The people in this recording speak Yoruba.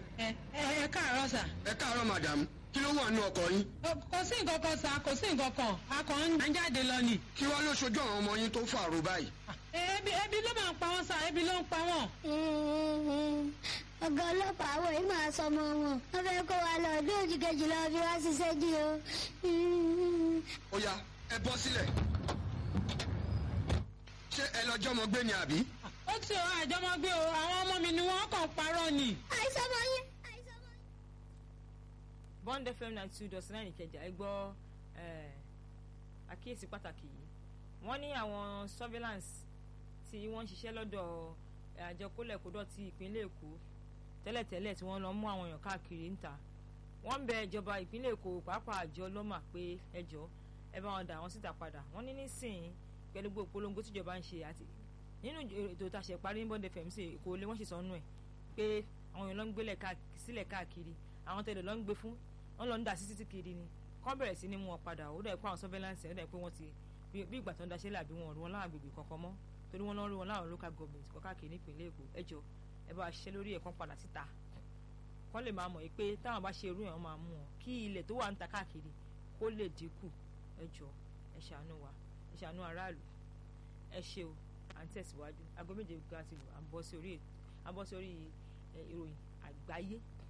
ẹ ẹ ẹ káàárọ̀ sà. ẹ káàárọ̀ madam kí ló wà nínú ọkọ̀ yín. kò sí nǹkan kan sà kò sí nǹkan kan a kàn ń jáde lọ ni. kí wàá ló ṣojú àwọn ọmọ yín tó fàrò báyìí. ebi ebi ló máa ń pa wọn sà ebi ló ń pa wọn. ọ̀gá ọlọ́pàá àwọn yìí máa sọ ọmọ wọn wọ́n fẹ́ kó wa lọ ọdún òjì kejì lọ bí wọ́n ṣiṣẹ́ dí o. ó yá ẹ bọ́ sílẹ̀. ṣé ẹ lọ jọmọ gbé ni àbí. ó ti ọ àjọmọgbé o àwọn ọmọ mi ni wọn kàn parọ́ ni. àìsàn ọmọ yín àìsàn ọmọ yín. bond fm ninety two dot nine ìkẹjà ẹ gbọ́ àkíyèsí pàtàkì yìí wọ́n ní àwọn surveillance tí wọ́n ń ṣiṣẹ́ lọ́dọ̀ àjọ kólẹ̀kódọ̀ ti ìpínlẹ̀ èkó tẹ́lẹ̀tẹ́lẹ̀ tí wọ́n lọ mú àwọn èèyàn káàkiri ń ta wọ́n ń bẹ ìjọba ìpínlẹ̀ èkó pàápàá àjọ lọ́mà pé ẹjọ́ ẹ bá wọn dà wọ́n síta padà wọ́n ní nísìnyí pẹ̀lú gbogbo polongo tíjọba ń ṣe àti nínú ètò ìtàṣẹ parí ní bond fm sí èkó lé wọ́n sì sọnù ẹ̀ pé àwọn èèyàn ló ń gbélé sílẹ̀ káàkiri àwọn tẹ̀lé ló ń gbé fún wọ́n lọ ń dà sí títí kiri ni kọ́ bẹ̀rẹ̀ sí ni mú wọn padà ó dẹ̀ pé àwọn surveillance ó dẹ̀ pé wọ́n ti bí ìgbà tó ń daṣẹ́ làbí wọn rí wọn láwọn agbègbè kankan mọ́ torí wọn lọ rí wọn láwọn local government kọ́ káàkiri nípìnlẹ̀ èkó ẹjọ́ ẹ bá ṣiṣẹ́ lórí ẹ̀kan padà síta kọ́ lè máa mọ̀ pé táwọn bá ṣe irú yẹn wọ́n máa mú wọn kí ilẹ̀ tó wà ń ta káàkiri kó lè dínkù ẹjọ́ ẹ ṣàánú wa ẹ ṣàánú aráàlú ẹ ṣe o à ń tẹ̀síwájú aago méje ga ti lù à ń bọ́ sí orí ìròyìn àgbáyé